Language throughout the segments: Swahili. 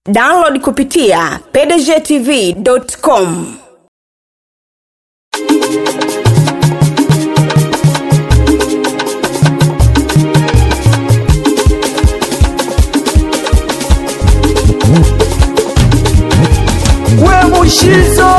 download kupitia pdgtv.com we mushizo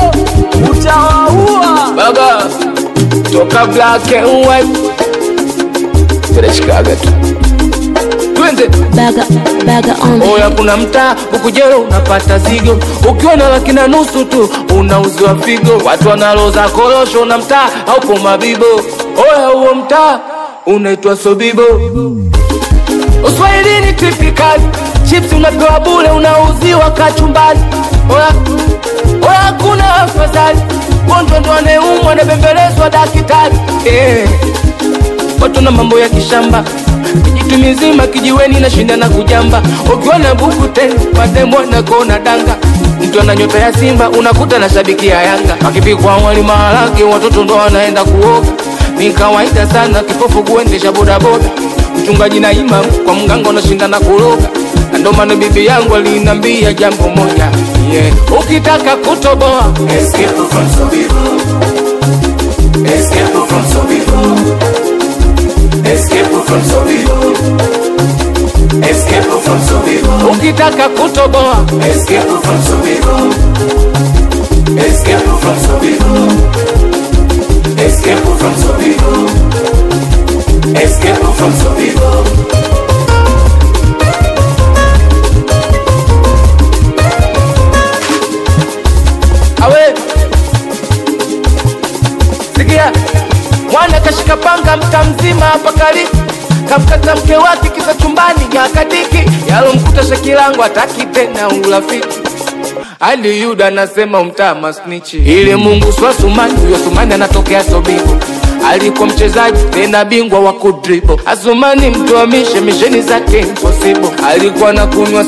utawaua Baba toka black and white tunashikaga tu twende Baga, baga on oya kuna mtaa ukujero unapata zigo ukiwa na laki na nusu tu unauziwa figo watu wanaloza korosho na mtaa haupo mabibo oya huo mtaa unaitwa sobibo uswahilini tipikali chips unapewa bule unauziwa kachumbani oya oya hakuna afadhali gonjwa ndo anayeumwa anabembelezwa dakitari eh watu na mambo ya kishamba kijitu mizima kijiweni na shinda na kujamba ukiwa na buku tena mademo na kona danga mtu ana nyota ya simba unakuta na shabiki ya yanga akipikwa wali maharage watoto ndo wanaenda kuoga ni kawaida sana kipofu kuendesha bodaboda mchungaji na imam kwa mganga unashinda na kuroga na ndo maana bibi yangu alinambia jambo moja yeah. ukitaka kutoboa Escape from Sobibo. Escape from Sobibo. Escape from Sobibo. Escape from Sobibo. ukitaka kutoboa Escape from Sobibo. Escape from Sobibo. Escape from Sobibo. Escape from Sobibo. awe sikia mwana kashika panga mta mzima hapa karibu kamkata mke wake kisa chumbani ya kadiki yalomkuta shakilangu ataki tena urafiki hadi yuda anasema umtaa masnichi ili mungu swa sumani huyo sumani anatokea sobibo alikuwa mchezaji tena bingwa wa kudribo asumani mtuamishe misheni zake impossible alikuwa na kunywa